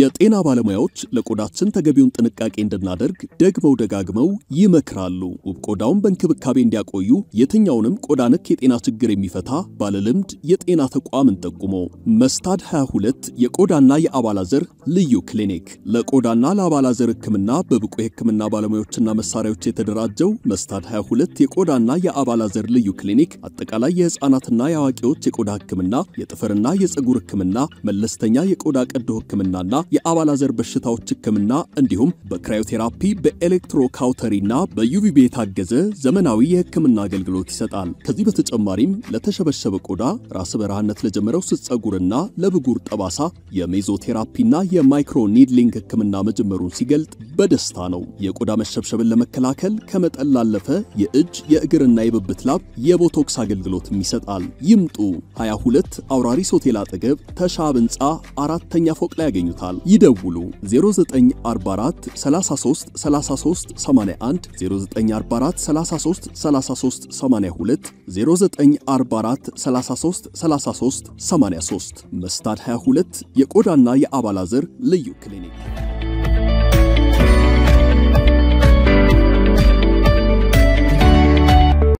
የጤና ባለሙያዎች ለቆዳችን ተገቢውን ጥንቃቄ እንድናደርግ ደግመው ደጋግመው ይመክራሉ። ውብ ቆዳውን በእንክብካቤ እንዲያቆዩ የትኛውንም ቆዳ ነክ የጤና ችግር የሚፈታ ባለልምድ የጤና ተቋምን ጠቁሞ መስታድ 22 የቆዳና የአባላዘር ልዩ ክሊኒክ ለቆዳና ለአባላዘር ሕክምና በብቁ የሕክምና ባለሙያዎችና መሳሪያዎች የተደራጀው መስታድ 22 የቆዳና የአባላዘር ልዩ ክሊኒክ አጠቃላይ የህፃናትና የአዋቂዎች የቆዳ ሕክምና፣ የጥፍርና የፀጉር ሕክምና፣ መለስተኛ የቆዳ ቀዶ ሕክምናና የአባላዘር በሽታዎች ሕክምና እንዲሁም በክራዮቴራፒ በኤሌክትሮካውተሪና በዩቪቢ የታገዘ ዘመናዊ የሕክምና አገልግሎት ይሰጣል። ከዚህ በተጨማሪም ለተሸበሸበ ቆዳ፣ ራስ በረሃነት ለጀመረው ስስ ፀጉርና ለብጉር ጠባሳ የሜዞቴራፒና የማይክሮ ኒድሊንግ ሕክምና መጀመሩን ሲገልጥ በደስታ ነው። የቆዳ መሸብሸብን ለመከላከል ከመጠን ላለፈ የእጅ የእግርና የብብት ላብ የቦቶክስ አገልግሎትም ይሰጣል። ይምጡ 22 አውራሪስ ሆቴል አጠገብ ተሻብ ህንፃ አራተኛ ፎቅ ላይ ያገኙታል። ይደውሉ 0944 33 33 81 0944 33 33 82 0944 33 33 83 መስታድ 22 የቆዳና የአባላዘር ልዩ ክሊኒክ